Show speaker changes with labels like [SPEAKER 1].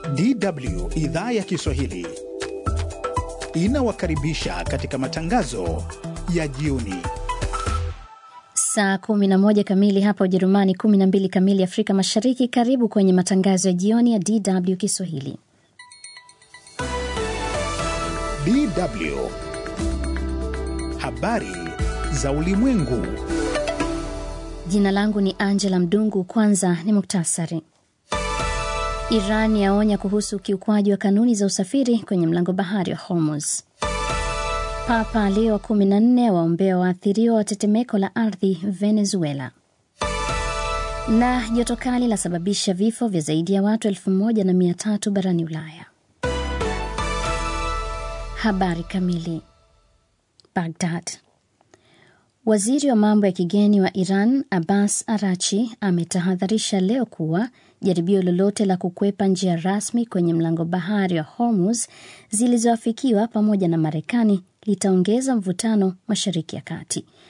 [SPEAKER 1] DW idhaa ya Kiswahili inawakaribisha katika matangazo ya jioni.
[SPEAKER 2] Saa 11 kamili hapa Ujerumani, 12 kamili Afrika Mashariki. Karibu kwenye matangazo ya jioni ya DW Kiswahili.
[SPEAKER 1] DW habari za ulimwengu.
[SPEAKER 2] Jina langu ni Angela Mdungu. Kwanza ni muktasari. Iran yaonya kuhusu ukiukwaji wa kanuni za usafiri kwenye mlango bahari wa Hormuz. Papa Leo wa 14 waombea waathiriwa wa tetemeko la ardhi Venezuela. Na joto kali lasababisha vifo vya zaidi ya watu elfu moja na mia tatu barani Ulaya. Habari kamili. Baghdad. Waziri wa mambo ya kigeni wa Iran Abbas Arachi ametahadharisha leo kuwa jaribio lolote la kukwepa njia rasmi kwenye mlango bahari wa Hormuz zilizoafikiwa pamoja na Marekani litaongeza mvutano Mashariki ya Kati.